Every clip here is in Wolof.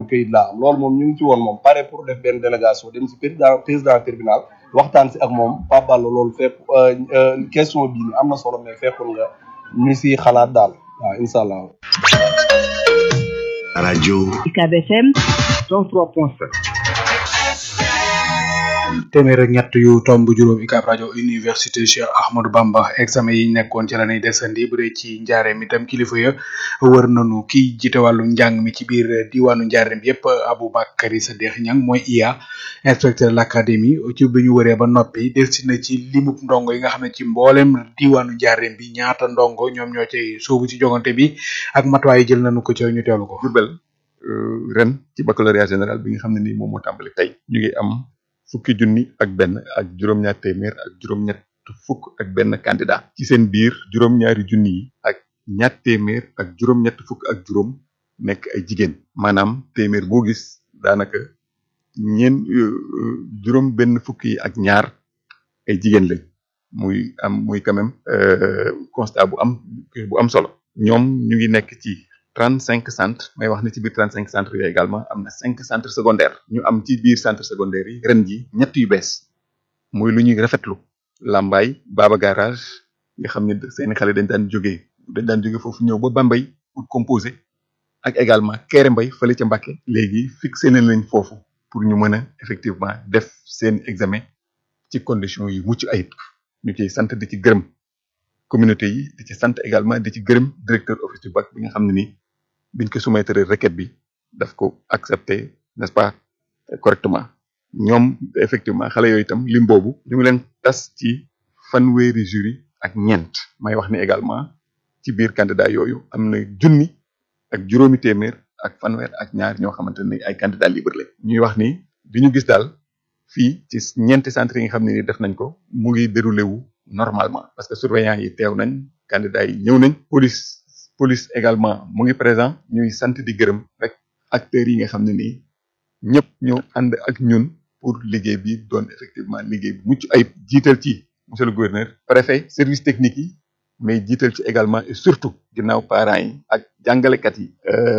këyit laa am loolu moom ñu ngi ci woon moom pare pour def benn délégation dem si président président tribunal waxtaan si ak moom Pape Balla loolu fekk question bii ni am na solo mais fekkul nga ñu si xalaat daal waaw incha allah. rajo UCAB FM 103.7 téeméer ak ñett yu tomb juróom UCAB rajo université Cheikh Ahmadou Bamba examen yi nekkoon ci la ñuy desandi bu dee ci njaareem itam kilifa ya wër nañu kii jiite wàllu njàng mi ci biir diwaanu njaareem yépp Aboubacary Sadikh Niang mooy IA inspecteur de l'académie ci bi ñu wëree ba noppi delsi na ci limub ndongo yi nga xam ne ci mboolem diwaanu njaareem bi ñaata ndongo ñoom ñoo cay soobu ci jogante bi ak matuwaay yi jël nañu ko ci ñu teewlu ko. Diourbel ren ci baccalauréat général bi nga xam ne nii moom moo tàmbali tey ñu ngi am fukki junni ak benn ak juróom-ñaar téeméer ak juróom-ñett fukk ak benn candidat ci seen biir juróom-ñaari junni yi ak ñaar téeméer ak juróom-ñett fukk ak juróom nekk ay jigéen maanaam téeméer boo gis daanaka ñeen juróom benn fukk yi ak ñaar ay jigéen lañ muy am muy quand même constat bu am bu am solo ñoom ñu ngi nekk ci trente cinq centres may wax ne ci biir trente cinq centres yooyu également am na cinq centres secondaires ñu am ci biir centre secondaire yi ren ji ñett yu bees muy lu ñuy rafetlu Lambaay Baba Garage nga xam ne seeni xale dañ daan jógee dañ daan jógee foofu ñëw ba Bambey pour composer ak également Kéré Mbay fële ca Mbàkke léegi fixé nañ leen foofu pour ñu mën a effectivement def seen examen ci conditions yu mucc ayib ñu ciy sant di ci gërëm communauté yi di ci sant également di ci gërëm directeur office du bac bi nga xam ne nii biñ ko soumettre requête bi daf ko accepter n'est-ce pas correctement ñoom effectivement xale yooyu itam lim boobu ñu ngi leen tas ci fanweeri jury ak ñeent may wax ni également ci biir candidat yooyu am na junni ak juróomi téeméer ak fanweer ak ñaar ñoo xamante ne ay candidat libre la ñuy wax ni bi ñu gis daal fii ci ñeenti centre yi nga xam ne ni def nañ ko mu ngi déroulé wu normalement parce que surveillant yi teew nañ candidat yi ñëw nañ police police également mu ngi présent ñuy sant di gërëm rek acteurs yi nga xam ne nii ñëpp ñoo ànd ak ñun pour liggéey bi doon effectivement liggéey bi mucc ayib jiital ci monsieur le gouverneur préfet service technique yi mais jiital ci également et surtout ginnaaw parents yi ak jàngalekat yi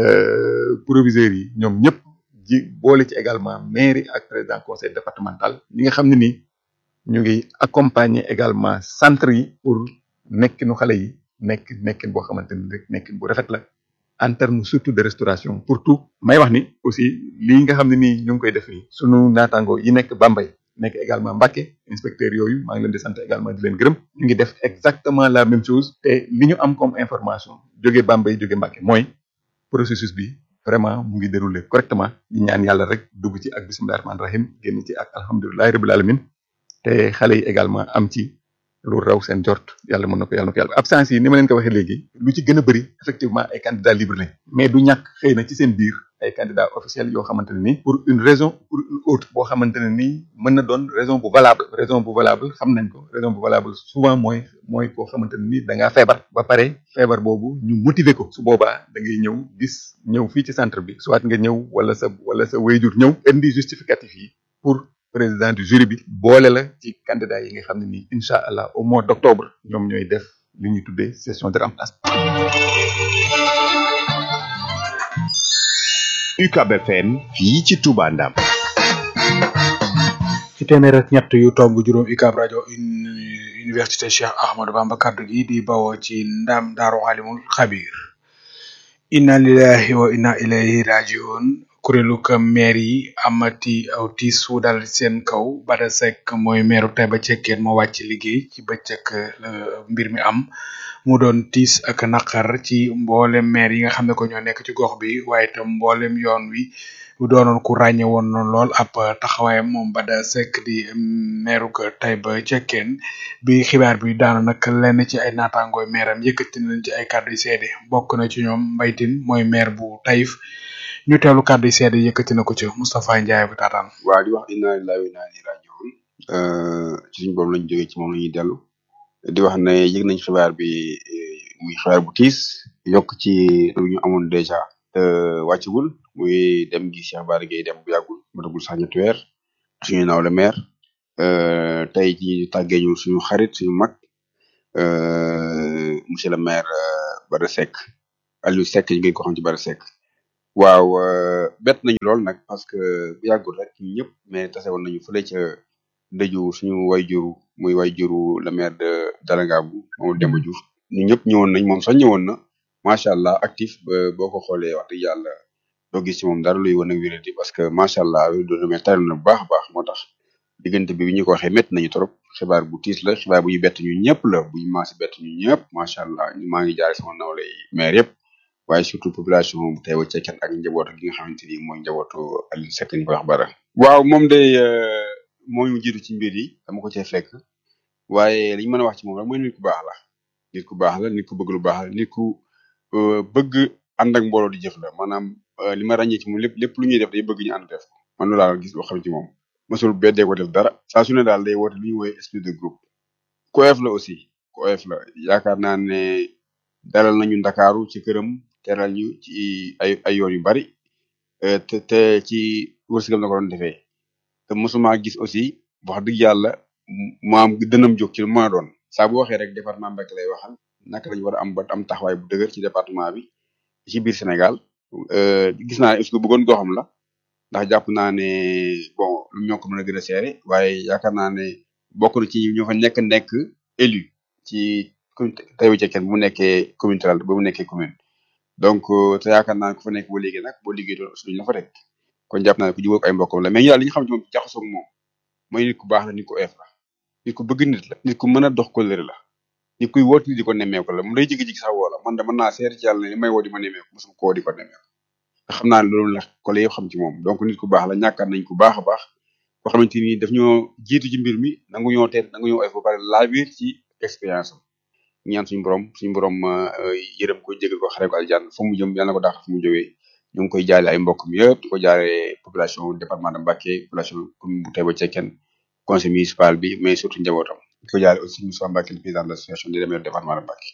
proviseurs yi ñoom ñëpp ji boole ci également mairie ak président conseil départemental ñi nga xam ne nii ñu ngi accompagner également centre yi pour nekkinu xale yi nekk nekkin boo xamante ni rek nekkin bu rafet la en terme surtout de restauration pour tout may wax ni aussi lii nga xam ne nii ñu ngi koy def nii sunu naataango yi nekk Bambey nekk également Mbacké inspecteur yooyu maa ngi leen di sant également di leen gërëm ñu ngi def exactement la même chose te li ñu am comme information jóge Bambey jóge Mbacké mooy processus bi vraiment mu ngi déroulé correctement ñu ñaan yàlla rek dugg ci ak bisimilah rahmaani rahim génn ci ak alhamdulilahi rabbil alamin te xale yi également am ci lu raw seen jort yàlla mën na ko yàlla na ko yàlla absence yi ni ma leen ko waxee léegi lu ci gën a bëri effectivement ay candidats libres lañ mais du ñàkk xëy na ci seen biir ay candidats officiels yoo xamante ne ni pour une raison pour une autre boo xamante ne nii mën na doon raison bu valable raison bu valable xam nañ ko raison bu valable souvent mooy mooy koo xamante ne ni da ngaa feebar ba pare feebar boobu ñu motiver ko su boobaa da ngay ñëw gis ñëw fii ci centre bi soit nga ñëw wala sa wala sa wayjur ñëw indi justificatif yi pour président du jury bi boole la ci candidat yi nga xam ne nii incha allah au mois d' octobre ñoom ñooy def li ñuy tuddee session de remplacement. UCAB FM fii ci Touba Ndam. ci téeméer ak ñett yu tomb juróom UCAB rajo université Cheikh Ahmadou Bamba kaddu gi di bawoo ci ndam daaru alimul xabir. inna lillahi wa inna ilayhi rajiun kuréelu ka maire yi amati aw tiis wu dal seen kaw Bada Seck mooy maire Taïba Cekkeen moo wàcc liggéey ci bëccëg la mbir mi am mu doon tiis ak naqar ci mboolem maire yi nga xam ne ko ñoo nekk ci gox bi waaye itam mboolem yoon wi doonoon ku ràññe woon na lool ab taxawaayam moom Bada Seck di maire ko Taïba Cekkeen bi xibaar bi daanu nag lenn ci ay naataangooy maire am yëkkati nañ ci ay kàddu yu seede bokk na ci ñoom mbaytin mooy maire bu Taïf ñu teelu kàddu yi seede yëkkati na ko ci Moustapha Ndiaye bu taataan waa di wax inna lillahi wa inna ilayhi rajiun ci suñu borom lañ jógee ci moom la ñuy dellu di wax ne yëg nañ xibaar bi muy xibaar bu tiis yokk ci lu ñu amoon dèjà wàccagul muy dem gi Cheikh Bara Gueye dem bu yàggul matagul sax ñetti weer suñu naaw le maire tey ci tàggee ñu suñu xarit suñu mag monsieur le maire Bada Seck Aliou Seck ñu ngi ko xam ci Bada Seck waaw euh, bett nañu lool nag parce que bu yàggul rek ñun ñëpp mais tase woon nañu fële ca dëju suñu wayjuru muy wayjuru le maire de Dalangaabu moom Demba Diouf ñun ñëpp ñëwoon nañ moom sax ñëwoon na macha allah actif ba boo ko xoolee wax dëgg yàlla doo gis ci moom dara luy wane ak wéradi parce que macha allah doon mais tari na bu baax a baax moo tax diggante bi bi ñu ko waxee métti nañu trop xibaar bu tiis la xibaar bu ñu bett ñu ñëpp la bu ñu maasi bett ñu ñëpp macha allah maa ngi jaare sama nawle yi maire yëpp waaye surtout population bu teewa cekken ak njabootu gi nga xamante ni mooy njabootu Aliou Seck ñu koy wax bara waaw moom de euh, moo ñu jiitu ci mbir yi dama ko cee fekk waaye li ñu mën a wax ci moom rek mooy nit ku baax la nit ku baax la nit ku bëgg lu baax la nit ku euh, bëgg ànd ak mbooloo di jëf la maanaam euh, li ma ràññee ci moom lépp lépp lu ñuy def day bëgg ñu ànd def ko man loolu laa gis loo xam ci moom mosul beddee ko def dara saa su ne daal day woote lu ñuy woowee esprit de groupe ku oyof la aussi ku oyof la yaakaar naa ne dalal nañu ndakaaru ci këram teral ñu ci ay ay yoon yu bari euh, te te ci wërsëgam na ko doon defee te mosuma gis aussi wax dëgg yàlla mu- maam dënam jóg ci lu mën a doon saa bu waxee rek département Mbacké lay waxal naka lañu war a am ba am taxawaay bu dëgër ci département bi ci biir Sénégal euh, gis naa ne aussi ku bëggoon goxam la ndax jàpp naa ne bon lu ñoo ko mën a gën a seere waaye yaakaar naa ne bokk na ci ñoo fa nekk nekk élu ci commune Taïba Cekkeen bu mu nekkee commune rurale ba mu nekkee commune donc euh, te yaakaar naa ne ku fa nekk boo liggéey nag boo liggéey doon aussi duñu la fa teg kon jàpp naa ne ku jubóog ay mbokkam la mais ñu daal li ñu xam ci moom jaxasoo ak moom mooy nit ku baax la nit ku oyof la nit ku bëgg nit la nit ku mën a dox kóllëre la nit kuy woot nit di ko nemmeeku la mu day jigi-jigi sax woo la man de mën naa seer ci yàlla ne li may woo di ma nemmeeku mosuma koo di ko nemmeeku te xam naa ne loolu la collègue yëpp xam ci moom donc nit ku baax la ñàkkaat nañ ku baax a baax boo xamante ni daf ñoo jiitu ci mbir mi nangu ñoo teet nangu ñoo oyof ba pare laa biir ci expérience am ñaan suñu borom suñu borom euh, yërëm ko jégal ko xare ko aljanna fu mu jëm yàlla na ko dàq fu mu jógee ñu ngi koy jaale ay mbokkam yëpp di ko jaale population département de Mbacké population commune bu Taïba Cekkeen conseil municipal bi mais surtout njabootam di ko jaale aussi Moussa Mbacké le président de l'association des maires du département de Mbacké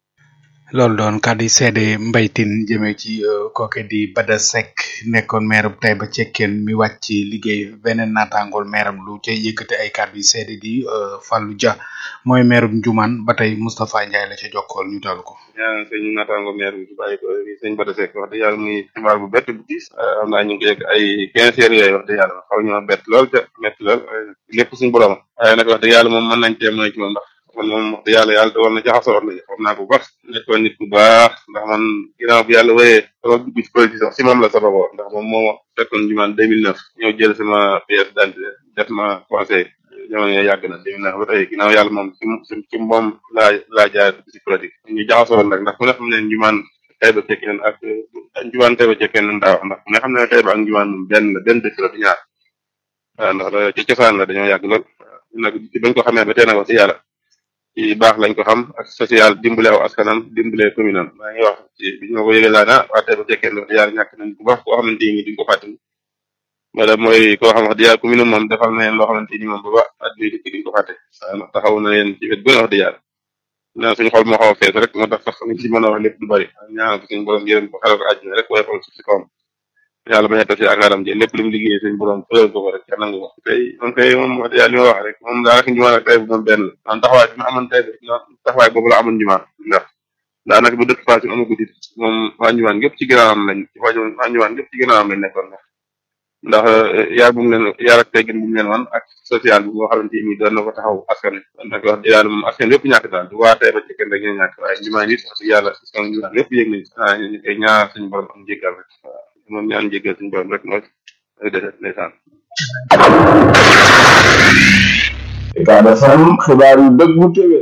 loolu doon kàddu yi seede mbaytin jëmee ci euh, kooke di Bada Seck nekkoon maire bu Taïba Cekkeen mi wàcc ci liggéey beneen naataangool maire am lu ca yëkkate ay kàddu yi seede di euh, Fallou Dia mooy maire bu Njumaan ba tey Moustapha Ndiaye la ca jokkool ñu teewlu ko. ñaan sëñ naataango maire bi bàyyi ko sëñ Bada Seck wax dëgg yàlla muy xibaar bu bett bu diis xam naa ñu ngi ko yegg ay quinze heures yooyu wax dëgg yàlla xaw ñoo bett lool te métti lool lépp suñu borom waaye nag wax dëgg yàlla moom mën nañ cee mooy ci moom ndax man moom wax dëgg yàlla yàlla dogal na jaxasoo nañu xam naa ko bu baax nekkoon nit ku baax ndax man ginnaaw bi yàlla wéyee sama dugg ci politique sax si moom la sababoo ndax moom moo ma fekkoon jumaan 2009 ñëw jël sama pièce d'identité def ma conseil jamono yooyu yàgg na 2009 ba tey ginnaaw yàlla moom ci ci ci moom laa laa jaar ci politique ñu jaxasoo nag ndax ku ne xam ne jumaan Taïba Cekkeen ak jumaan Taïba Cekkeen nan daa wax ndax ku ne xam ne Taïba ak jumaan moom benn la benn dëkk la du ñaar waaw ndax da- ci cosaan la dañoo yàgg lool waaw nag ci bañ ko xamee ba tey nag wax ci yàlla ci baax lañ ko xam ak social dimbale aw askanam dimbale commune am maa ngi wax ci bi ñu ma ko yëgee laa na waa Taïba Cekkeen wax dëgg yàlla ñàkk nañ bu baax koo xamante ni duñ ko fàttali wala mooy koo xam wax dëgg yàlla commune am moom defal na leen loo xamante ni moom ba ba at bii dikk duñ ko fàtte waaw ndax taxaw na leen ci wet bu ne wax dëgg yàlla na suñu xol moo xaw a fees rek moo tax sax liñ ci mën a wax lépp du bari ñaanal ko suñu borom yërëm ko xaral ko àjjana rek waaye xool suuf si kawam yàlla bañ a tas yaakaaram ji lépp lu mu liggéey suñu borom fëral ko ko rek ca nangu ko tey moom kay moom wax dëgg yàlla li ma wax rek moom daanaka njumaan ak tey bu moom benn la man taxawaay bi ma amoon tey taxawaay boobu la amoon njumaan ndax daanaka bu dëkk Fass amagu dit moom waa njumaan gépp ci ginnaawam lañ waa njumaan gépp ci ginnaawam lañ nekkoon ndax ndax yaar bu mu leen yaar ak teggin bu mu leen wan ak social bi nga xamante ni doon na ko taxaw askan wi kon nag wax dëgg yàlla moom askan yëpp ñàkk daal du waa Taïba Cekkeen rek ñoo ñàkk waaye njumaan it wax dëgg yàlla askan njumaan yëpp yëg nañ ah ñu koy ñaar suñu borom am jéggal rek waaw moom ñaan jéggal suñu borom rek mooy mooy deset ndeysaan Ucab FM xibaar yu dëgg bu tëwee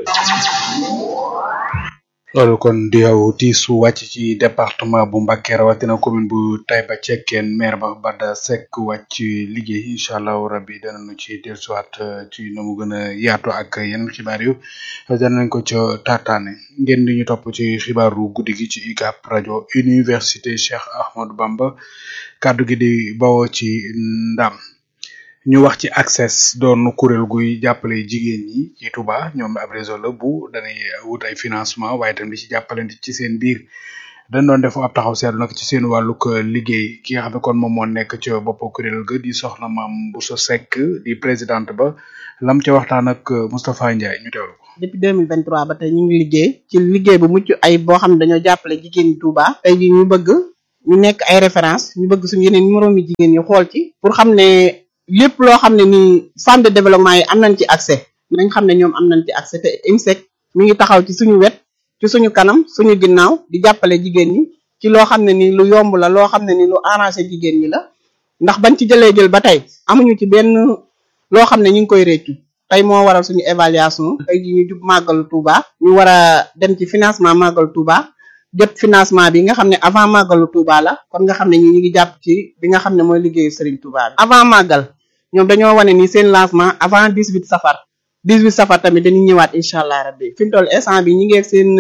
loolu kon di yow tiisu wàcc ci département bu Mbacké rawatina commune bu Taïba Cekkeen maire ba Bada Seck wàcc liggéey incha allahu rabbi danañu ci dellusiwaat euh, ci na mu gën a yaatu ak yeneen xibaar yu danañ ko ca taataane ngeen di ñu topp ci xibaaru guddi gi ci UCAB rajo université Cheikh Ahmadou Bamba kàddu gi di bawoo ci ndam ñu wax ci access doon kuréel guy jàppale jigéen ñi ci Touba ñoom ab réseau la bu danay wut ay financement waaye tam di ci jàppalante ci seen biir dañ doon def ab taxaw seetlu nag ci seen wàllug liggéey ki nga xam ne kon moom moo nekk ci bopp kuréel ga di soxna maam Bousso Seck di présidente ba lam ca waxtaan ak Moustapha Ndiaye ñu teewlu ko. depuis 2023 ba tey ñu ngi liggéey ci liggéey bu mucc ay boo xam ne dañoo jàppale jigéen ñi Touba tey jii ñu bëgg ñu nekk ay référence ñu bëgg suñu yeneen numéro mi jigéen ñi xool ci pour xam ne lépp loo xam ne nii femme de développement yi am nañ ci accès nañ xam ne ñoom am nañ ci accès te IMSEC mi ngi taxaw ci suñu wet ci suñu kanam suñu ginnaaw di jàppale jigéen ñi ci loo xam ne nii lu yomb la loo xam ne nii lu arrangé jigéen ñi la ndax bañ ci jëlee jël ba tey amuñu ci benn loo xam ne ñu ngi koy réccu tey moo waral suñu évaluation tey ji ñu jub màggalu Touba ñu war a dem ci financement màggalu Touba jot financement bi nga xam ne avant màggalu Touba la kon nga xam ne ñi ñu ngi jàpp ci bi nga xam ne mooy liggéeyu Serigne Touba bi avant màggal ñoom dañoo wane ni seen lancement avant 18 safar 18 safar tamit dañuy ñëwaat incha allah rabbi fi mu toll instant bi ñi ngi ak seen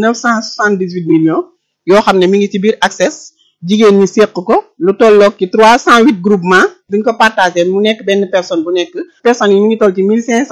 978 millions yoo xam ne mi ngi ci biir access jigéen ñi séq ko lu tolloog ci 308 groupement duñ ko partagé mu nekk benn personne bu nekk personnes yi ñu ngi toll ci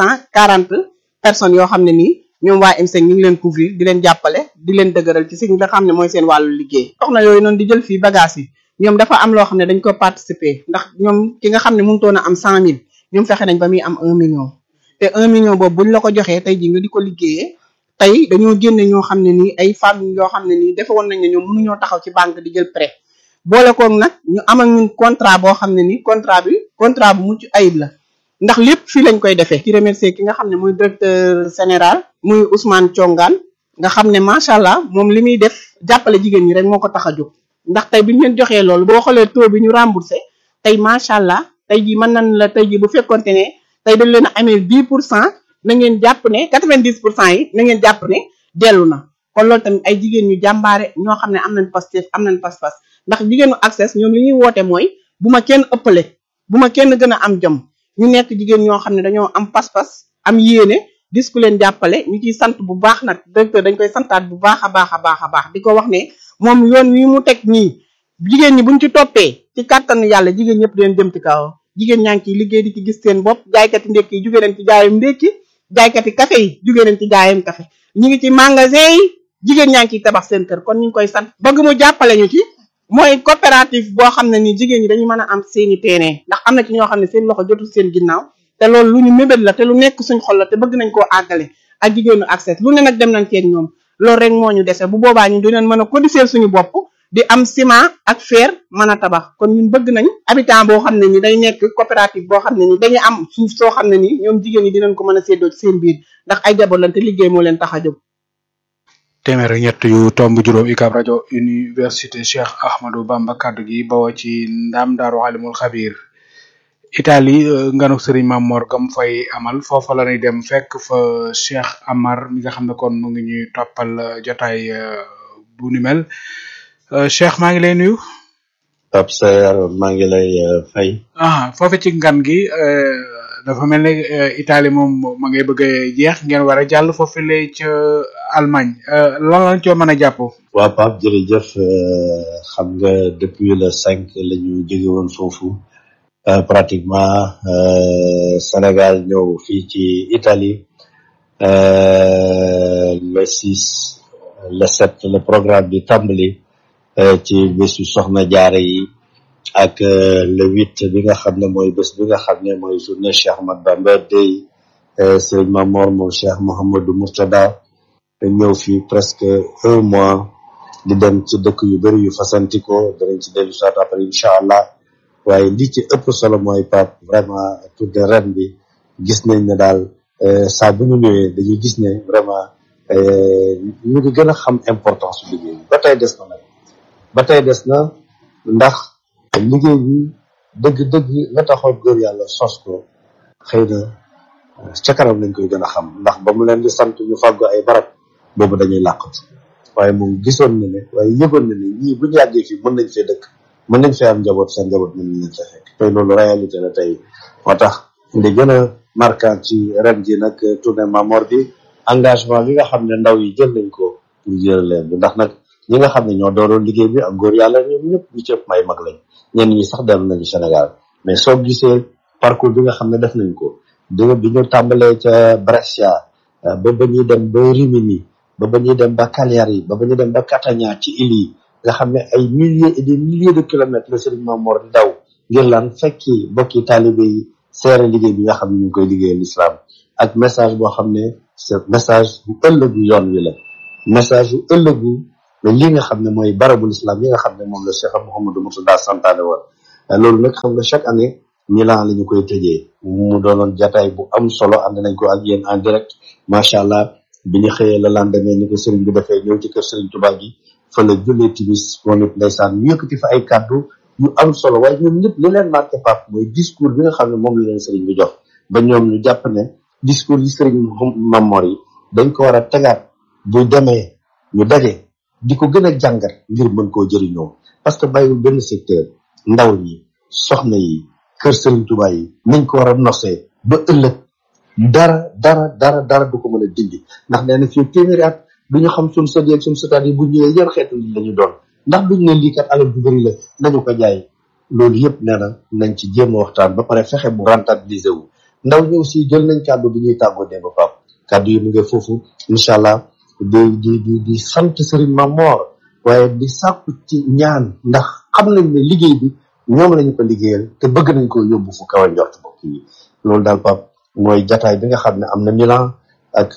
1540 personnes yoo xam ne nii ñoom waa IMSEC ñu ngi leen couvrir di leen jàppale di leen dëgëral ci si nga xam ne mooy seen wàllu liggéey soxna yooyu noonu di jël fii bagage yi ñoom dafa am loo xam ne dañ ko participer ndax ñoom ki nga xam ne mënutoon a am 100000 ñoom fexe nañ ba muy am 1 million te 1 million boobu buñ la ko joxee tey ji nga di ko liggéeyee tey dañoo génne ñoo xam ne nii ay femmes yoo xam ne nii defe woon nañ ne ñoom mënuñoo taxaw ci banque di jël prêt boole koog nag ñu am ak ñun contrat boo xam ne nii contrat bi contrat bu mucc ayib la ndax lépp fii lañ koy defee ci remercier ki nga xam ne mooy directeur général muy Ousmane Thiongaan nga xam ne macha allah moom li muy def jàppale jigéen ñi rek moo ko tax a jóg ndax tey bi ñu leen joxee loolu boo xoolee taux bi ñu remboursé tey macha allah tey jii mën nañ la tey jii bu fekkonte ne tey dañ leen a amee 10 pour cent na ngeen jàpp ne 90 pour cent yi na ngeen jàpp ne dellu na kon loolu tamit ay jigéen ñu jàmbaare ñoo xam ne am nañ pastef am nañ pas-pas ndax jigéenu access ñoom li ñuy woote mooy bu ma kenn ëppale bu ma kenn gën a am jom ñu nekk jigéen ñoo xam ne dañoo am pas-pas am yéene dis ku leen jàppale ñu ciy sant bu baax nag directeur dañ koy santaat bu baax a baax a baax a baax di ko wax ne moom yoon wi mu teg nii jigéen ñi buñ ci toppee ci kàttanu yàlla jigéen ñëpp dinañ jëm ci kaw jigéen ñaa ngi ciy liggéey di ci gis seen bopp jaaykati ndékki yi jugee nañ ci jaayam ndékki jaaykati café yi jugee nañ ci jaayam café ñu ngi ci magasin yi jigéen ñaa ngi ciy tabax seen kër kon ñu ngi koy sant bëgg mu jàppale ñu ci mooy coopérative boo xam ne ni jigéen ñi dañu mën a am seeni terrain ndax am na ci ñoo xam ne seen loxo jotul seen ginnaaw te loolu lu ñu mébét la te lu nekk suñ xol la te bëgg nañ koo àggale ak jigéenu accès lu ne nag dem nañ ceeg ñoom loolu rek moo ñu dese bu boobaa ñu dinañ mën a codifier suñu bopp di am ciment ak fer mën a tabax kon ñun bëgg nañ habitant boo xam ne ni day nekk coopérative boo xam ne ni dañuy am suuf soo xam ne ni ñoom jigéen ñi dinañ ko mën a séddoo ci seen biir ndax ay jaboot lañ te liggéey moo leen tax a jóg téeméer ak ñett yu tomb juróom UCAB rajo université Cheikh Ahmadou Bamba kaddu gi bawoo ci ndam daaru alimul xabir Italie nganu Serigne Mamor gam fay amal foofa la ñuy dem fekk fa Cheikh Amar mi nga xam ne kon mu ngi ñuy toppal jotaay bu ni mel Cheikh maa ngi lay nuyu. Pape Sayar maa ngi lay fay. ah foofu ci ngan gi dafa mel ne Italie moom ma ngay bëgg a jeex ngeen war a jàll foofu lay ca Allemagne lan lañ coo mën a jàpp. waa Pape jërëjëf xam nga depuis le cinq la ñu jóge woon foofu pratiquement Sénégal ñëw fii ci Italie le six le sept le programme bi tàmbali ci bésu soxna jaare yi ak le huit bi nga xam ne mooy bés bi nga xam ne mooy journée Cheikh Ahmad Bamba Day Serigne Mamor moom Cheikh Mouhamadou Mourtada ñëw fii presque un mois di dem ci dëkk yu bëri yu fasantikoo danañ ci dellu soit après incha allah waaye li ci ëpp solo mooy Pape vraiment tour de ren bi gis nañ ne daal saa bu ñu ñëwee dañuy gis ne vraiment ñu ngi gën a xam importance su liggéey bi ba tey des na nag ba tey des na ndax liggéey bi dëgg-dëgg la taxoon góor yàlla sos ko xëy na ca kanam lañ koy gën a xam ndax ba mu leen di sant ñu fàggu ay barab boobu dañuy làqatu waaye moom gisoon na ne waaye yëgoon na ne ñii bu ñu yàggee fii mën nañ fee dëkk mën nañ fee am njaboot seen njaboot mën nañ leen fee fekk tey loolu réalité la tey moo tax li gën a marquant ci ren ji nag tournée Mamor bi engagement bi nga xam ne ndaw yi jël nañ ko pour jël leen bi ndax nag ñi nga xam ne ñoo dooroon liggéey bi ak góor yàlla ñoom ñëpp ñu ci ëpp may mag lañ ñenn ñi sax dellu nañu Sénégal mais soo gisee parcours bi nga xam ne def nañ ko di bi ñu tàmbalee ca Brescia ba ba ñuy dem ba Rimini ba ba ñuy dem ba Cagliari ba ba ñuy dem ba Catania ci île yi nga xam ne ay milliers et des milliers de kilomètres la Serigne Mamor di daw ngir lan fekki bokki taalibe yi seere liggéey bi nga xam ne ñu ngi koy liggéeyal l'islam ak message boo xam ne c'est message bu ëllëgu yoon wi la message bu ëllëgu mais lii nga xam ne mooy barabul islam yi nga xam ne moom la Cheikh Mouhamadou Mourtada santaane woon loolu nag xam nga chaque année Milan la ñu koy tëjee mu doonoon jataay bu am solo ànd nañ ko ak yéen en direct macha allah bi ñu xëyee la lendemain ni ko sëriñ bi defee ñëw ci kër sëriñ Tuubaa gi fa la jullee timis moom it ndeysaan ñu yëkkati fa ay kàddu yu am solo waaye ñoom ñëpp li leen marqué pap mooy discours bi nga xam ne moom la leen sëriñ bi jox ba ñoom ñu jàpp ne discours yi sëriñ Mamor yi dañ ko war a tegaat bu demee ñu daje di ko gën a jàngat ngir mën koo jëriñoo parce que bàyyiwul benn secteur ndaw ñi soxna yi kër sëriñ Tuubaa yi nañ ko war a nosee ba ëllëg dara dara dara dara du ko mën a dindi ndax nee na fii téeméeri at du ñu xam suñ sët yeeg suñ sëtaat yi bu ñëwee yan xeetu li lañu doon ndax duñ ne lii kat alal bu bëri la nañu ko jaay loolu yëpp nee na nañ ci jéem a waxtaan ba pare fexe bu rentabiliser wu ndaw ñi aussi jël nañ kàddu bi ñuy tàggoo démb pap kàddu yi mu ngi foofu incha allah di di di di sant Serigne Mamor waaye di sàkku ci ñaan ndax xam nañ ne liggéey bi ñoom lañu ko liggéeyal te bëgg nañ ko yóbbu fu kaw a njort bokk yi loolu daal pap mooy jataay bi nga xam ne am na Milan ak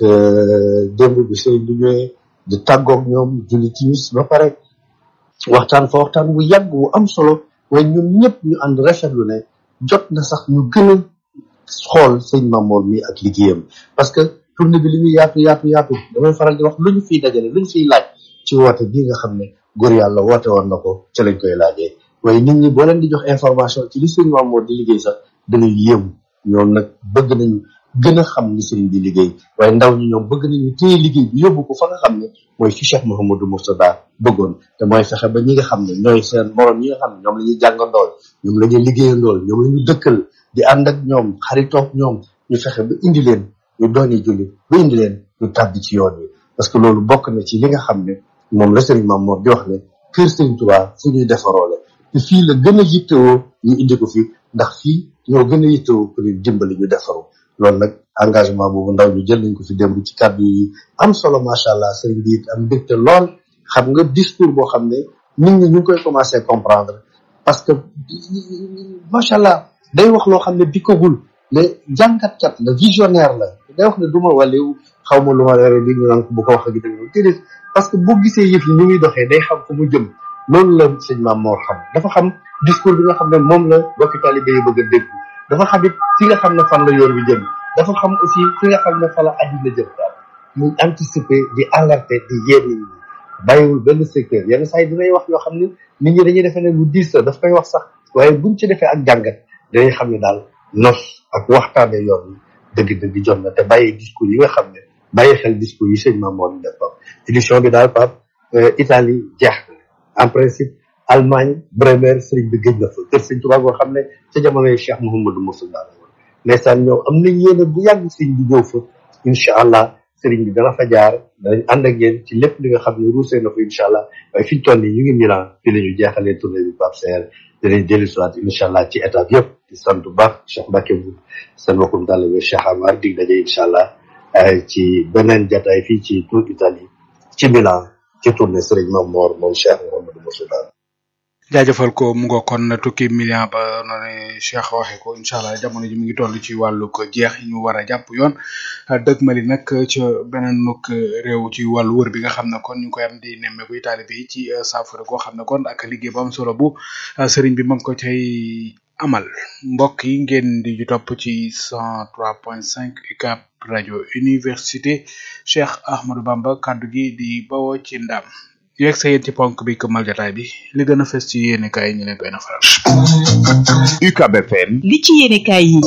démb bi sëriñ bi ñëwee di tàggoog ñoom julli timis ba pare waxtaan fa waxtaan bu yàgg bu am solo waaye ñoom ñëpp ñu ànd rafetlu ne jot na sax ñu gën a xool sëñ Mamour mi ak liggéeyam parce que tournée bi li muy yaatu yaatu yaatu damay faral di wax lu ñu fiy dajale lu ñu fiy laaj ci woote bii nga xam ne góor yàlla woote woon na ko ca lañ koy laajee waaye nit ñi boo leen di jox information ci li sëñ Mamour di liggéey sax dañuy yéemu ñoom nag bëgg nañu gën a xam ni sëriñ bi liggéey waaye ndaw ñi ñoom bëgg nañu téye liggéey bi yóbbu ko fa nga xam ne mooy fi Cheikh Mouhamadou Mourtada bëggoon te mooy fexe ba ñi nga xam ne ñooy seen morom ñi nga xam ne ñoom la ñuy jàngandool ñoom la ñuy liggéeyandool ñoom la ñu dëkkal di ànd ak ñoom xaritoog ñoom ñu fexe ba indi leen ñu dooni julli ba indi leen ñu tàbbi ci yoon yi parce que loolu bokk na ci li nga xam ne moom la sëriñ Mamour di wax ne kër sëriñ Tuubaa fu ñuy defaroo la te fii la gën a yittewoo ñu indi ko fi ndax fii ñoo gën a yittewoo pour ñu dimbali ñu defaru loolu nag engagement boobu ndaw ñu jël nañ ko fi démb ci kàddu yi am solo macha allah sëriñ bi it am mbégte lool xam nga discours boo xam ne nit ñi ñu ngi koy commencé comprendre parce que macha allah day wax loo xam ne dikkagul mais jàngatkat la visionnaire la day wax ne du ma wàlliw xaw ma lu ma leere li ñu naan ko bu ko wax ak itam déedéet parce que boo gisee yëf yi ni muy doxee day xam fu mu jëm loolu la sëñ maam moo xam dafa xam discours bi nga xam ne moom la bokki talibé yi bëgg a dégg dafa xam it fi nga xam ne fan la yoon bi jëm dafa xam aussi fi nga xam ne fa la àddina jëm daal muy anticiper di alerter di yee nit ñi bàyyiwul benn secteur yenn saa yi dinay wax yoo xam ne nit ñi dañuy defee ne lu diis la daf koy wax sax waaye buñ ci defee ak jàngat dañuy xam ne daal nos ak waxtaane yoon yi dëgg-dëgg jot na te bàyyi discours yi nga xam ne bàyyi xel discours yi sëñ Mamour di def Pape édition bi daal Pape Italie jeex na en principe Allemagne Bremer sëriñ bi gëj na fa kër sëñ Tuubaa goo xam ne ca jamonoy Cheikh Mouhamadou Mourtada la woon ndeysaan ñoom am nañ yéene bu yàgg sëriñ bi ñëw fa incha allah sëriñ bi dana fa jaar danañ ànd ak yéen ci lépp li nga xam ne ruusee na fa incha allah waaye fi ñu toll nii ñu ngi Milan fi la ñu jeexalee tournée bi Pape Seer danañ dellu si waat incha allah ci étape yëpp di sant bu baax Cheikh Mbacke bu seen mbokkum taalibe Cheikh Amar dig daje incha allah ci beneen jataay fii ci Tour Italie ci Milan ci tournée sëriñ Mamour moom Cheikh Mouhamadou Mourtada jaajëfal ko mu nga kon tukki million ba noonu Cheikh waxe ko incha allah jamono ji mi ngi toll ci wàllu ko jeex yi ñu war a jàpp yoon dëgg mali nag ci beneen nuk réew ci wàllu wër bi nga xam ne kon ñu ngi koy am di nemmeeku taalibe yi ci saafara goo xam ne kon ak liggéey bu am solo bu sëriñ bi ma ngi ko cay amal mbokk yi ngeen di topp ci 103.5 UCAB rajo université Cheikh Ahmadou Bamba kaddu gi di bawoo ci ndam yegg sa yéen ci ponk bi këmal jotaay bi li gën a fës ci yéene kaay ñu leen koy nafaral. UCAB FM. li ci yéene kaay yi.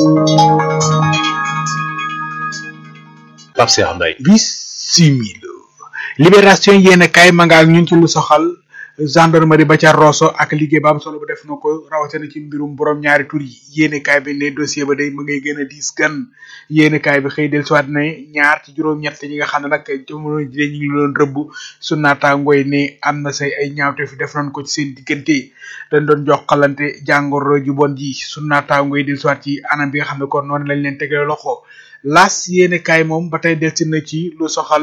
Pape Cheikh Mbaye. bisimila. libération yéene kaay ma nga ak ñun ci lu soxal gendarmerie ba ca Rosso ak liggéey ba am solo bu def na ko rawatina ci mbirum borom ñaari tur yi yéene kaay bi ne dossier ba day mu ngay gën a diis gan yéene kaay bi xëy del siwaat ne ñaar ci juróom-ñett ñi nga xam ne nag jamono ji ñu ngi doon rëbb su naataangooy ne am na say ay ñaawte fi def nañ ko ci seen diggante dañ doon jokkalante jàngoro ju bon ji su naataangooy del siwaat ci anam bi nga xam ne kon noonu lañ leen tegee loxo las yéene kaay moom ba tey delsi na ci lu soxal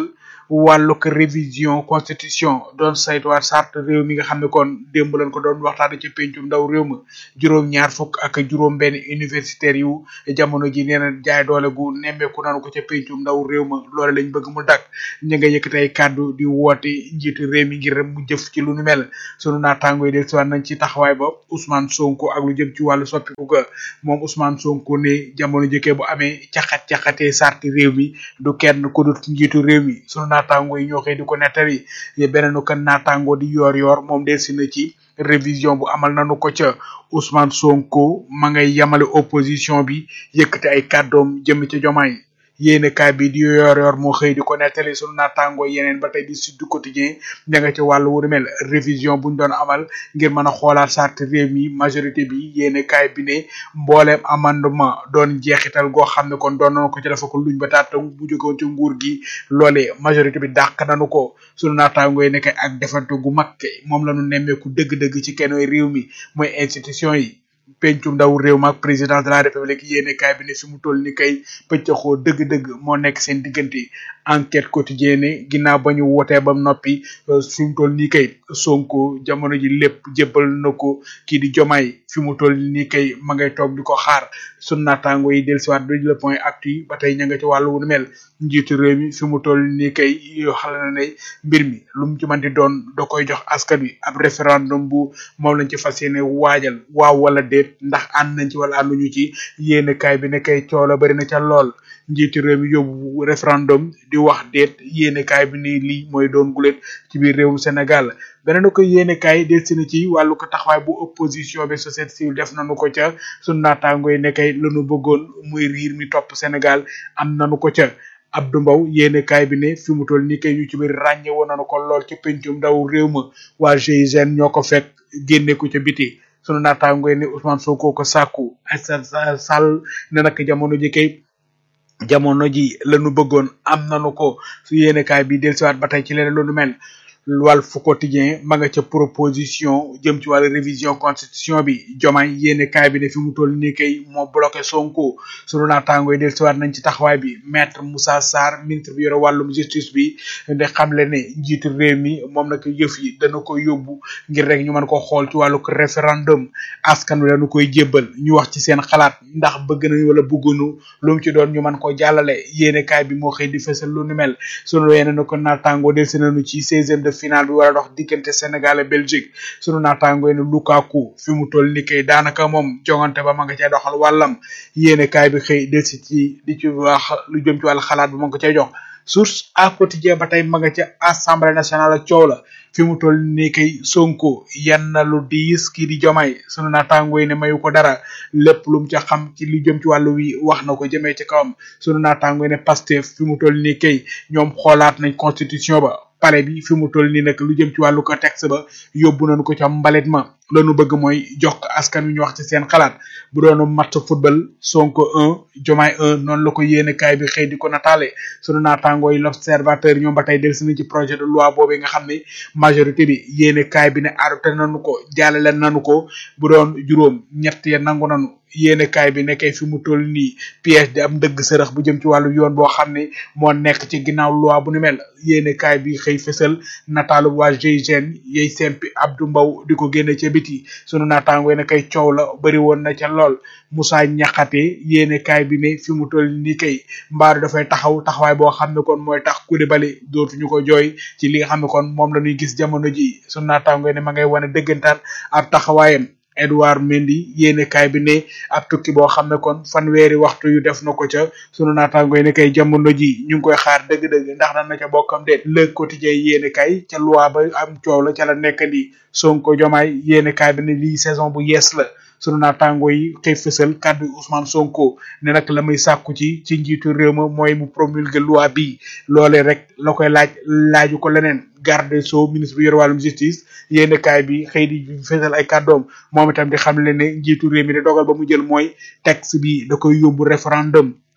wàllug révision constitution doon saytuwaat charte réew mi nga xam ne kon démb lañ ko doon waxtaane ci pencum ndaw réew ma juróom-ñaar fukk ak juróom-benn universitaires yu jamono ji nee na jaay doole gu nemmeeku nanu ko ca pencum ndaw réew ma loole lañ bëgg mu dakk ñi nga yëkkati ay kàddu di woote njiitu réew mi ngir mu jëf ci lu nu mel sunu naataango yi del siwaat nañ ci taxawaay ba Ousmane Sonko ak lu jëm ci wàllu soppiku ga moom Ousmane Sonko ne jamono jëkkee bu amee caxat-caxatee sarti réew mi du kenn ku dul njiitu réew mi sunu naataango yi ñoo xëy di ko nettali beneenu kan naataango di yoor yoor moom del si na ci révision bu amal nanu ko ca Ousmane Sonko ma ngay yamale opposition bi yëkkati ay kàddoom jëm ca jomaay yéene kaay bi di yor yor moo xëy di ko nettali sunu naataango yeneen ba tey di Sud Quotidien ña nga ci wàllu wu mel révision buñ doon amal ngir mën a xoolaat charte réew mi majorité bi yéene kaay bi ne mbooleem amendement doon jeexital goo xam ne kon doon nañu ko ci dafa ko luñ ba taat bu jógewoon ci nguur gi loole majorité bi dàq nañu ko sunu naataango yi nekk ak defante gu mag moom la ñu nemmeeku dëgg-dëgg ci kenn réew mi mooy institution yi pencum ndaw réew ma ak président de la république yéene kaay bi ne fi mu toll ni kay pëccaxoo dëgg-dëgg moo nekk seen diggante enquête quotidienne ginnaaw ba ñu wootee ba noppi fi mu toll nii kay sonko jamono ji lépp jébbal na ko kii di jomaay fi mu toll nii kay ma ngay toog di ko xaar sun naataango yi dellusiwaat du le point actu ba tey ña nga ci wàllu wu mel njiitu réew mi fi mu toll nii kay yoo xam na ne mbir mi lu mu ci mën di doon da koy jox askan wi ab référendum bu moom lañ ci fas yéene waajal waaw wala déet ndax ànd nañ ci wala ànduñu ci yéene kaay bi ne kay coow la bari na ca lool njiitu réew mi yóbbu référendum di wax déet yéene kaay bi ni lii mooy doon gulet ci biir réewum Sénégal beneen ko yéene kaay delsi na ci wàllu ko taxawaay bu opposition bi société civile def nañu ko ca sunu naataango yi ne kay lañu bëggoon muy riir mi topp Sénégal am nañu ko ca Abdou Mbow yéene kaay bi ne fi mu toll nii kay ñu ci biir ràññe woon nañu ko lool ci pencum ndaw réew ma waa GIGN ñoo ko fekk génne ko ca biti sunu naataango yi ne Ousmane Sonko ko sàkku Aïssata Sall ne nag jamono ji kay jamono ji lañu bëggoon am nañu ko su yéene kaay bi dellusiwaat ba tey ci leneen lu nu mel Walf Quotidien ma nga ca proposition jëm ci wàllu révision constitution bi jomaay yéene kaay bi ne fi mu toll nii kay moo bloqué Sonko sunu naataango yi dellusiwaat nañ ci taxawaay bi maître Moussa Sarr ministre bi yore wàllum justice bi de xamle ne njiitu réew mi moom nag yëf yi dana ko yóbbu ngir rek ñu mën ko xool ci wàllu référendum askan wi dañu koy jébbal ñu wax ci seen xalaat ndax bëgg nañ wala bëggunu lu mu ci doon ñu mën ko jàllale yéene kaay bi moo xëy di fësal lu nu mel sunu yeneen ko naataango delsi nañu ci seizième de final bi war a dox diggante Sénégal ak Belgique sunu naataango ne Lukaku fi mu toll ni kay daanaka moom jongante ba ma nga cay doxal wàllam yéene kaay bi xëy delsi ci di ci wax lu jëm ci wàllu xalaat bi ma nga cay jox source à quotidien ba tey ma nga ca assemblée nationale ak coow la fi mu toll nii kay sonko yan na lu diis kii di jomay sunu naataango yi ne mayu ko dara lépp lu mu ca xam ci li jëm ci wàllu wi wax na ko jëmee ci kawam sunu naataango yi ne pastef fi mu toll nii kay ñoom xoolaat nañ constitution ba pale bi fi mu toll nii nag lu jëm ci wàllu ko texte ba yóbbu nañu ko ca mbalit ma lanu bëgg mooy jox ko askan wi ñu wax ci seen xalaat bu doon match football sonko un jomaay un noonu la ko yéene kaay bi xëy di ko nataale sunu naataangoo yi l'observateur ñoom ba tey delsi na ci projet de loi boobu nga xam ne majorité bi yéene kaay bi ne adopté nañu ko jàllale nañu ko bu doon juróom ñett ya nangu nañu yéene kaay bi nekkee fi mu toll nii piège di am dëgg sërëx bu jëm ci wàllu yoon boo xam ne moo nekk ci ginnaaw loi bu ni mel yéene kaay bi xëy fësal nataalu waa GIGN yey sempi Abdou Mbow di ko génne ca biti sunu naataangoo ne kay coow la bëri woon na ca lool Moussa Ñaxate yéene kaay bi ne fi mu toll nii kay mbaaru dafay taxaw taxawaay boo xam ne kon mooy tax Koulibaly dootuñu ko jooy ci li nga xam ne kon moom la ñuy gis jamono ji sunu naataangoo ne ma ngay wane dëggantaan ab taxawaayam Edouard Mendy yéene kaay bi ne ab tukki boo xam ne kon fanweeri waxtu yu def na ko ca sunu naataango yi ne kay jamono ji ñu ngi koy xaar dëgg-dëgg ndax daan na ca bokkam de le quotidien yéene kaay ca loi ba am coow la ca la nekk di Sonko Jomaay yéene kaay bi ne lii saison bu yees la sunu naataango yi xëy fësal kàddu Ousmane Sonko ne nag la muy sàkku ci ci njiitu réew ma mooy mu promulguer loi bi loolee rek la koy laaj laaju ko leneen garde sceaux ministre bi yor wàllum justice yéene kaay bi xëy di fësal ay kàddoom moom itam di xam le ne njiitu réew mi de dogal ba mu jël mooy texte bi da koy yóbbu référendum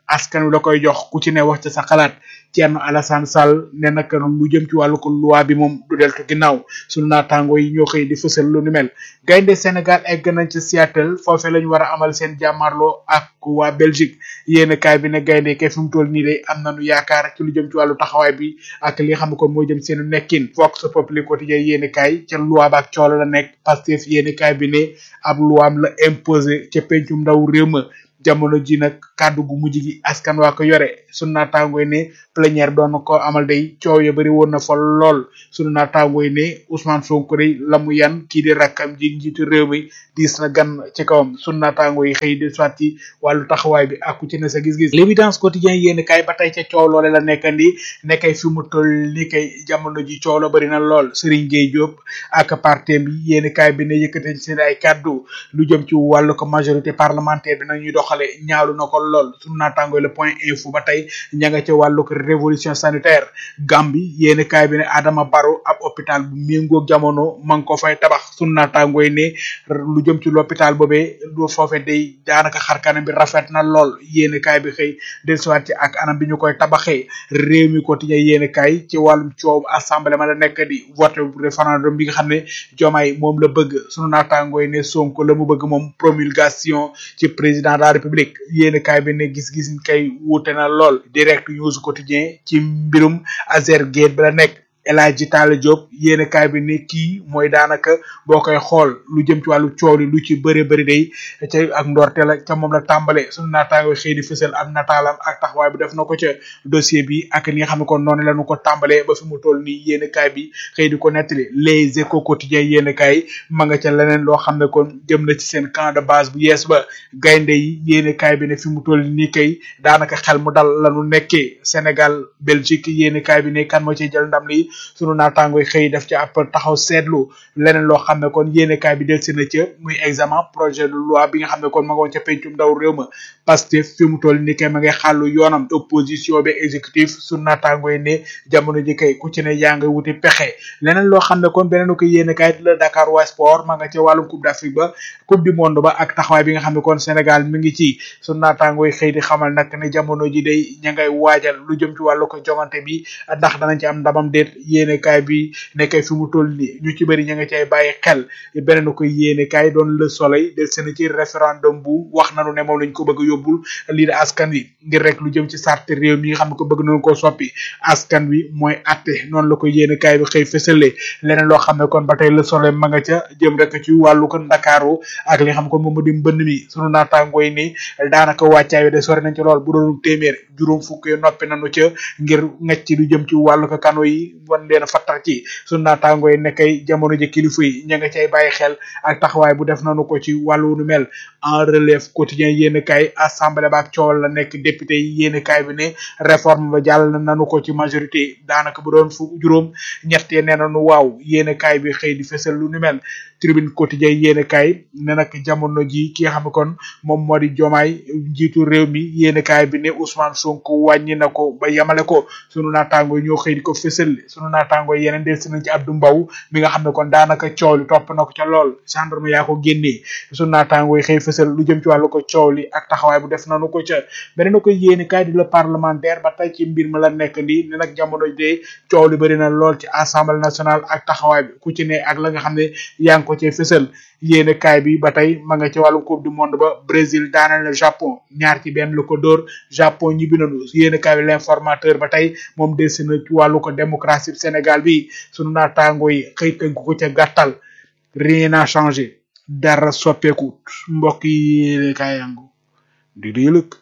askan wi la koy jox ku ci ne wax ca sa xalaat Thierno Alassane Sall ne nag lu jëm ci wàllu ko loi bi moom du deltu ginnaaw sunu naataango yi ñoo xëy di fësal lu nu mel gaynde Sénégal egg nañ ci Seattle foofee lañ war a amal seen jàmmarloo ak waa Belgique yéen kaay bi ne gaynde kay fi mu toll nii de am nañu yaakaar ci lu jëm ci wàllu taxawaay bi ak li nga xam ne kon moo jëm seenu nekkin Vox Populi quotidien yéen kaay ca loi ba ak coolo la nekk Pastef yéen kaay bi ne ab luwaam la imposé ca pencum ndaw réew ma jamono ji nag kàddu gu mujj gi askan waa ko yore sunu naataangooy ne plénière doon na ko amal day coow ya bëri woon na fa lool sunu naataangooy ne Ousmane Sonko day la mu yan kii di rakkam ji njiitu réew mi diis na gan ci kawam sunu naataangoo yi xëy di soit ci wàllu taxawaay bi ak ku ci ne sa gis-gis l'évidence quotidien yéen kay ba tey ca coow loole la nekkandi nekkay fi mu toll ni kay jamono ji coow la bëri na lool Serigne Gueye Diop ak parti bi yéen kay bi ne yëkkate seen ay kàddu lu jëm ci wàllu ko majorité parlementaire bi nag ñuy doxale ñaalu na ko lool sunu naataangooy le point info ba tey ña nga ca wàllu ko révolution sanitaire Gambie yéen kaay bi ne Adama Barrow ab hôpital bu méngoog jamono ma ngi ko fay tabax sunu naataangooy ne lu jëm ci l'hôpital boobee lu foofe day daanaka xarkanam bi rafet na lool yéen kaay bi xëy dellusiwaat ci ak anam bi ñu koy tabaxee réew mi quotidien yéen kaay ci wàllum coow assemblée ma la nekk di vote référendum bi nga xam ne jomaay moom la bëgg sunu naataangooy ne Sonko la mu bëgg moom promulgation ci président de la république yéen kaay bi ne gis-gis kay wuute na lool direct news quotidien ci mbirum Azergate bi la nekk El Hadji Talla Diop yéen kaay bi ne kii mooy daanaka boo koy xool lu jëm ci wàllu coow li lu ci bëri bëri day ca ak ndorte la ca moom la tàmbale suñu naataango xëy di fësal am nataalam ak taxawaay bi def na ko ca dossier bi ak li nga xam ne kon noonu la ñu ko tàmbalee ba fi mu toll nii yéen kaay bi xëy di ko nettali les échos quotidiens yéen kaay ma nga ca leneen loo xam ne kon jëm na ci seen camp de base bu yees ba gaynde yi yéen kaay bi ne fi mu toll nii kay daanaka xel mu dal la ñu nekkee Sénégal Belgique yéen kaay bi ne kan moo ciy jël ndam li sunu naataangoy xëy def ci ab taxaw seetlu leneen loo xam ne kon yéenekaay bi del si na ca muy examen projet de loi bi nga xam ne kon ma nga woon ca pencum ndaw réew ma Pastef fi mu toll ni kay ma ngay xàllu yoonam opposition bi exécutif sunu naataangoy ne jamono ji kay ku ci ne yaa nga wuti pexe leneen loo xam ne kon beneen ko yéenekaay di la Dakar waa sport ma nga ca wàllum coupe d'Afrique ba coupe du monde ba ak taxawaay bi nga xam ne kon Sénégal mi ngi ci sunu naataangoy xëy di xamal nag ne jamono ji day ña ngay waajal lu jëm ci wàllu ko jongante bi ndax danañ ci am ndamam déet yéene kaay bi nekkay fi mu toll nii ñu ci bëri ña nga cay bàyyi xel beneen ko yéene kaay doon le soleil del seen ci référendum bu wax nanu ne moom lañ ko bëgg a yóbbul lii de askan wi ngir rek lu jëm ci sarte réew mi nga xam ne ko bëgg nañu koo soppi askan wi mooy atte noonu la ko yéene kaay bi xëy fësale leneen loo xam ne kon ba tey le soleil ma nga ca jëm rek ci wàllu ko ndakaaru ak li nga xam ne kon moom mu di mbënn mi sunu naataangoo yi ni daanaka wàccaay wi de sori nañ ci lool bu doon téeméer juróom fukk noppi nañu ca ngir ngecc lu jëm ci wàllu ko kano yi wan leen fattax ci sunu naataangoo yi nekkay jamono ji kilifa yi ña nga cay bàyyi xel ak taxawaay bu def nañu ko ci wàllu nu mel en relève quotidien yéen kaay assemblée ba ak coowal la nekk député yi yéen kaay bi ne réforme ba jàll nañu ko ci majorité daanaka bu doon fu juróom ñettee nee nañu waaw yéen kaay bi xëy di fësal lu nu mel tribune quotidien yéen kaay ne nag jamono ji ki nga xam ne kon moom moo di jomaay njiitu réew mi yéen kaay bi ne Ousmane Sonko wàññi na ko ba yamale ko sunu naataango ñoo xëy di ko fësal sunu naataango yeneen del si nañ ci Abdou Mbow mi nga xam ne kon daanaka coow li topp na ko ca lool gendarme yaa ko génnee sunu naataango yi xëy fësal lu jëm ci wàllu ko coow li ak taxawaay bu def nanu ko ca beneen ko yéeni kaay di la parlementaire ba tey ci mbir mi la nekk nii ne nag jamono de coow li bëri na lool ci assemblée nationale ak taxawaay bi ku ci ne ak la nga xam ne yaa ngi ko cee fësal yéene kaay bi ba tey ma nga ci wàllu coupe du monde ba Brésil daanal na Japon ñaar ci benn lu ko dóor Japon ñibbi nañu yéene kaay bi l'informateur ba tey moom delsi na ci wàllu ko démocratie Sénégal bi sunu naataango yi xëy tënk ko ca gàttal rien n'a changé dara soppeeku mbokk yi yéene kaay yangu di di yëlëk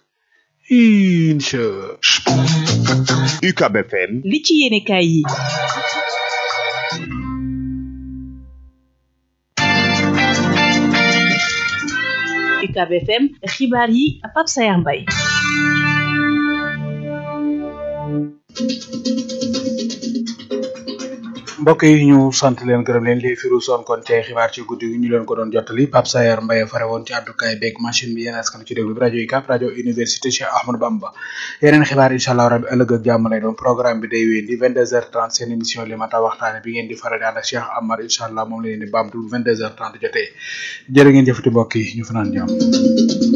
incha UCAB FM li ci yéene kaay yi UCAB FM xibaar yi Pape Sayar Mbaye mbokk yi ñu sant leen gërëm leen li firu son kon ci xibaar ci guddi gi ñu leen ko doon jottali Pape Sayar Mbaye fare woon ci àddukaay beeg machine bi yéen askan ci déglu bi rajo UCAB rajo université Cheikh Ahmadou Bamba yeneen xibaar incha allah rabi ëllëg ak jàmm lay doon programme bi day wéy di 22h30 seen émission li ma ta waxtaane bi ngeen di faral di ànd ak Cheikh Amar incha allah moom la leen di baamtu 22h30 jotee jërë ngeen jëfati mbokk yi ñu fanaan jàmm